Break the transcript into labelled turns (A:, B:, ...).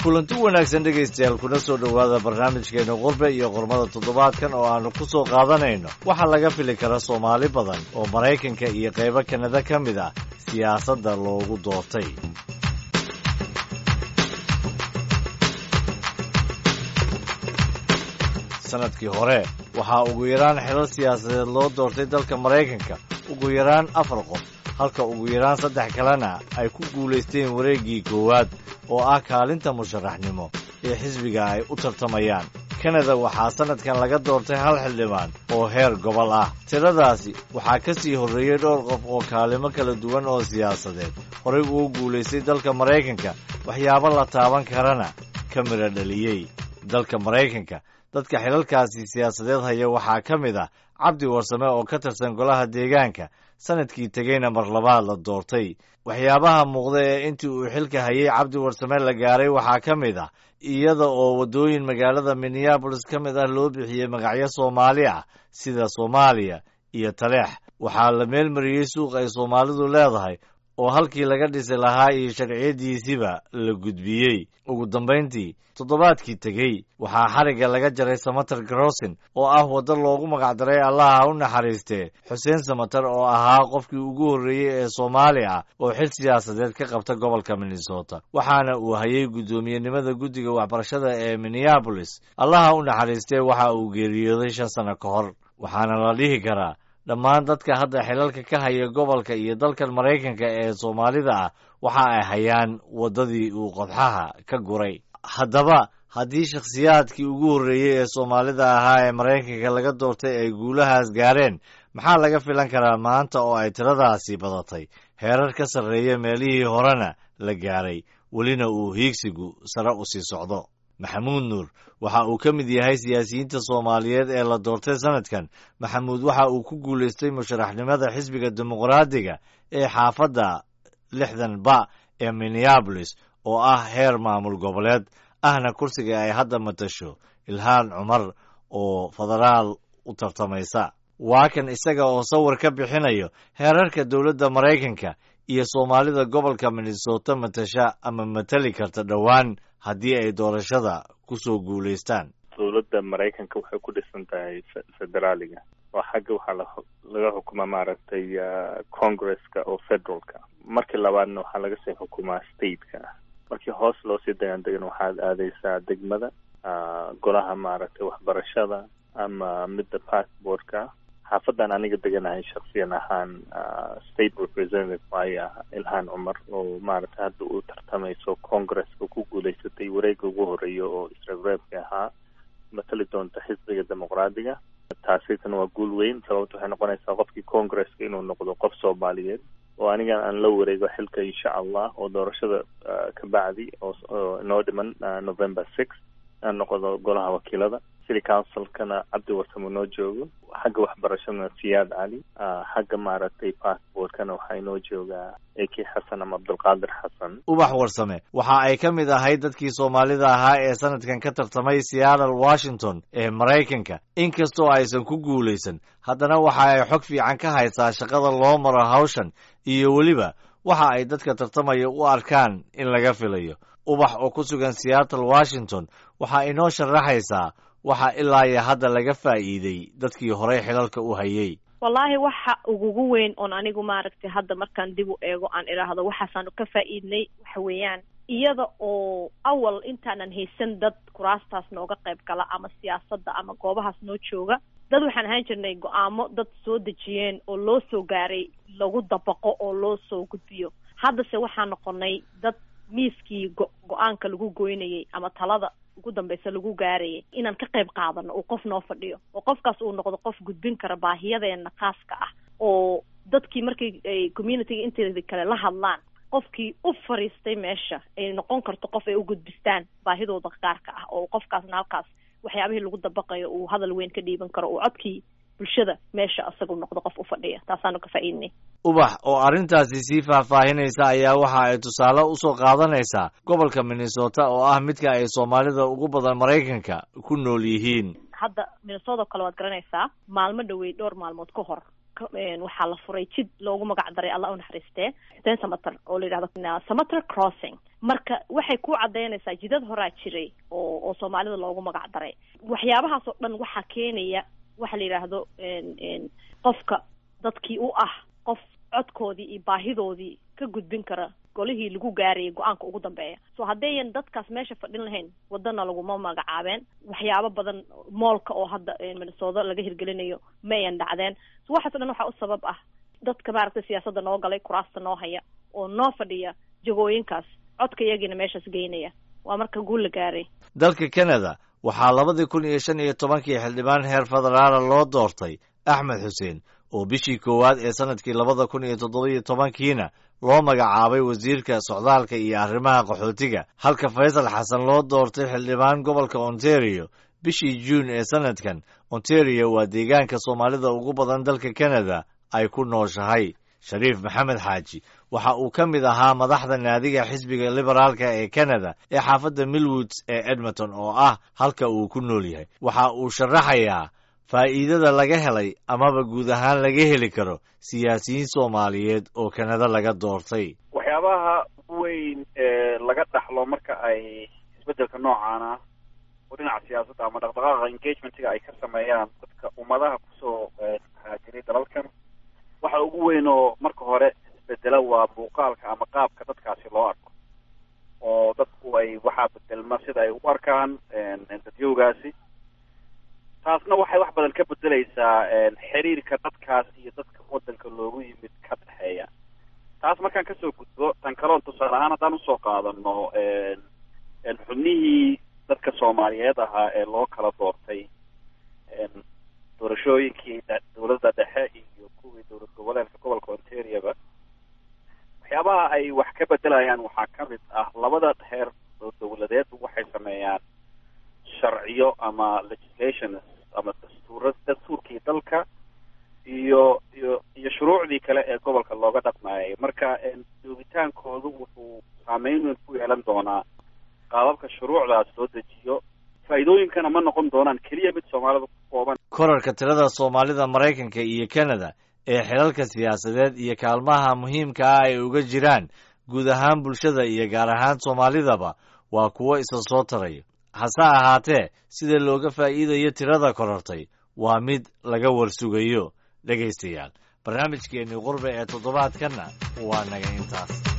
A: kulanti wanaagsan dhegaystayaal kuna soo dhowaada barnaamijkeena qurbe iyo qormada toddobaadkan oo aannu ku soo qaadanayno waxaa laga fili kara soomaali badan oo maraykanka iyo qaybo kanada ka mid ah siyaasadda loogu doortay sanadkii hore waxaa ugu yaraan xilal siyaasadeed loo doortay dalka maraykanka ugu yaraan afar qof halka ugu yaraan saddex kalena ay ku guulaysteen wareeggii koowaad oo ah kaalinta musharaxnimo ee xisbiga ay u tartamayaan kanada waxaa sannadkan laga doortay hal xildhibaan oo heer gobol ah tiradaasi waxaa ka sii horreeyey dhowr qof oo kaalimo kala duwan oo siyaasadeed horay ugu guulaystay dalka maraykanka waxyaabo la taaban karana ka midha dhaliyey dalka maraykanka dadka xilalkaasi siyaasadeed haya waxaa ka mid ah cabdi warsame oo ka tirsan golaha deegaanka sanadkii tegeyna mar labaad la doortay waxyaabaha muuqda ee intii uu xilka hayay cabdi warsame la gaaray waxaa ka mid ah iyada oo waddooyin magaalada minneabolis ka mid ah loo bixiyey magacyo soomaali ah sida soomaaliya iyo taleex waxaa la meelmariyey suuq ay soomaalidu leedahay oo halkii laga dhisi lahaa iyo sharciyadiisiba la gudbiyey ugu dambayntii toddobaadkii tegey waxaa xarigga laga jaray samater garosin oo ah waddo loogu magacdaray allaha u naxariistee xuseen samater oo ahaa qofkii ugu horreeyey ee soomaali ah oo xil siyaasadeed ka qabta gobolka minnesota waxaana uu hayay guddoomiyenimada guddiga waxbarashada ee minneabolis allaha u naxariistee waxa uu geeriyooday shan sanno ka hor waxaana la dhihi karaa dhammaan dadka hadda xilalka ka haya gobolka iyo dalkan maraykanka ee soomaalida ah waxa ay hayaan waddadii uu qodxaha ka guray haddaba haddii shakhsiyaadkii ugu horreeyey ee soomaalida ahaa ee maraykanka laga doortay ay guulahaas gaareen maxaa laga filan karaa maanta oo ay tiradaasi badatay heerar ka sarreeya meelihii horena la gaaray welina uu hiigsigu sare u sii socdo maxamuud nuur waxa uu ka mid yahay siyaasiyiinta soomaaliyeed ee la doortay sanadkan maxamuud waxa uu ku guulaystay musharaxnimada xisbiga dimuqraadiga ee xaafadda lixdan ba ee minneabolis oo ah heer maamul goboleed ahna kursiga ay hadda matasho ilhaan cumar oo federaal u tartamaysa waa kan isaga oo sawir ka bixinayo heerarka dowladda maraykanka iyo soomaalida gobolka minnesota matasha ama matali karta dhowaan haddii ay doorashada ku soo guulaystaan
B: dowladda maraykanka waxay ku dhisan tahay federaaliga oo xagga waxaa laga xukumaa maaragtay congresska oo federalka markii labaadna waxaa laga sii xukumaa stateka markii hoos loo sii dagaan degan waxaad aadaysaa degmada golaha maaragtay waxbarashada ama midda passportka xaafadan aniga deganahay shaksiyan ahaan state representative waayo ilhaan cumar oo maaragtay hadda uu tartamayso congresska ku guulaysatay wareega ugu horeeya oo isreebreebka ahaa matali doonta xisbiga dimuqraadiga taasitana waa guul weyn sababta waxay noqonaysaa qofkii congresska inuu noqdo qof soomaaliyeed oo anigan aan la wareego xilka insha allah oo doorashada ka bacdi oo inoo dhiman november six aan noqdo golaha wakiilada city councilkana cabdi warsamo noo joogo xagga waxbarashadana siyaad cali xagga maaragtay passportkana waxaa inoo joogaa eki xasan ama cabdulqaadir xasan
A: ubax warsame waxa ay ka mid ahayd dadkii soomaalida ahaa ee sanadkan ka tartamay seattle washington ee maraykanka inkastoo aysan ku guulaysan haddana waxa ay xog fiican ka haysaa shaqada loo maro hawshan iyo weliba waxa ay dadka tartamaya u arkaan in laga filayo ubax oo ku sugan seattle washington waxaa inoo sharaxaysaa waxa ilaa iyo hadda laga faa'iiday dadkii horey xilalka u hayay
C: wallaahi waxa ugugu weyn oon anigu maaragtay hadda markaan dib u eego aan idhaahdo waxaasaanu ka faa'iidnay waxa weeyaan iyada oo awal intaanan haysan dad kuraastaas nooga qayb gala ama siyaasadda ama goobahaas noo jooga dad waxaan ahaan jirnay go-aamo dad soo dejiyeen oo loo soo gaaray lagu dabaqo oo loo soo gudbiyo haddase waxaa noqonay dad miiskii go- go-aanka lagu goynayay ama talada ugu dambeysa lagu gaarayay inaan ka qayb qaadano uu qof noo fadhiyo oo qofkaas uu noqdo qof gudbin kara baahiyadeena khaaska ah oo dadkii markay ay communityga inteeda kale la hadlaan qofkii u fariistay meesha ay noqon karto qof ay u gudbistaan baahidooda gaarka ah oo qofkaasna halkaas waxyaabihii lagu dabaqayo uu hadal weyn ka dhiiban karo uu codkii bulshada meesha isagu noqdo qof u fadhiya taasaanu ka faa'iidnay
A: ubax oo arrintaasi sii faahfaahinaysa ayaa waxa ay tusaale usoo qaadanaysaa gobolka minnesota oo ah midka ay soomaalida ugu badan maraykanka ku nool yihiin
C: hadda minnesota kale waad garanaysaa maalmo dhawey dhowr maalmood ka hor waxaa la furay jid loogu magac daray alla u naxariistee xuseen samater oo la yidhahdo samater crossing marka waxay ku cadaynaysaa jidad horaa jiray oo oo soomaalida loogu magac daray waxyaabahaas oo dhan waxaa keenaya waxa la yidhaahdo qofka dadkii u ah qof codkoodii iyo baahidoodii ka gudbin kara golihii lagu gaarayay go-aanka ugu dambeeya so haddayan dadkaas meesha fadhin lahayn wadana laguma magacaabeen waxyaabo badan moolka oo hadda minnesooda laga hirgelinayo ma ayan dhacdeen so waxaaso dhan waxaa u sabab ah dadka maaragtay siyaasadda noo galay kuraasta noo haya oo noo fadhiya jagooyinkaas codka iyagiina meeshaas geynaya waa marka guul la gaaray
A: dalka canada waxaa labadii kun iyo shan iyo tobankii xildhibaan heer federaala loo doortay axmed xuseen oo bishii koowaad ee sanadkii labada kun iyo toddobiyo tobankiina loo magacaabay wasiirka socdaalka iyo arrimaha qaxootiga halka faysal xasan loo doortay xildhibaan gobolka ontario bishii juun ee sanadkan ontario waa deegaanka soomaalida ugu badan dalka canada ay ku nooshahay shariif maxamed xaaji waxa uu ka mid ahaa madaxda naadiga xisbiga liberaalka ee canada ee xaafadda millwoods ee edmonton oo ah halka uu ku nool yahay waxa uu sharaxayaa faa'iidada laga helay amaba guud ahaan laga heli karo siyaasiyiin soomaaliyeed oo kanada laga doortay
D: waxyaabaha ugu weyn ee laga dhaxlo marka ay isbeddelka noocaana oo dhinaca siyaasadda ama dhaqdhaqaaqa engagementiga ay ka sameeyaan dadka ummadaha kusoo haajiray dalalkan waxa ugu weyn oo marka hore isbedela waa muuqaalka ama qaabka dadkaasi loo arko oo dadku ay waxaa bedelma sida ay u arkaan dadyowgaasi taasna waxay wax badan ka bedelaysaa xiriirka dadkaas iyo dadka waddanka loogu yimid ka dhexeeya taas markaan kasoo gudbo tan kaloon tusaale ahaan haddaan usoo qaadano xubnihii dadka soomaaliyeed ahaa ee loo kala doortay doorashooyinkii dowladda dhexe iyo kuwii dowlad goboleedka gobolka ontarioba waxyaabaha ay wax ka bedelayaan waxaa ka mid ah labada heer oo dowladeed waxay sameeyaan sharciyo ama legislations ama dastuura dastuurkii dalka iyo iyo iyo shuruucdii kale ee gobolka looga dhaqmaayay marka joogitaankoodu wuxuu saameyn weyn ku yeelan doonaa qaababka shuruucdaas loo dejiyo faa'iidooyinkana ma noqon doonaan keliya mid soomaalida ku kooban
A: korarka tirada soomaalida maraykanka iyo canada ee xilalka siyaasadeed iyo kaalmaha muhiimka ah ay uga jiraan guud ahaan bulshada iyo gaar ahaan soomaalidaba waa kuwo isa soo taraya hase ahaatee sida looga faa'iidayo tirada korortay waa mid laga warsugayo dhegaystayaal barnaamijkeennii qurbe ee toddobaadkanna waa naga intaas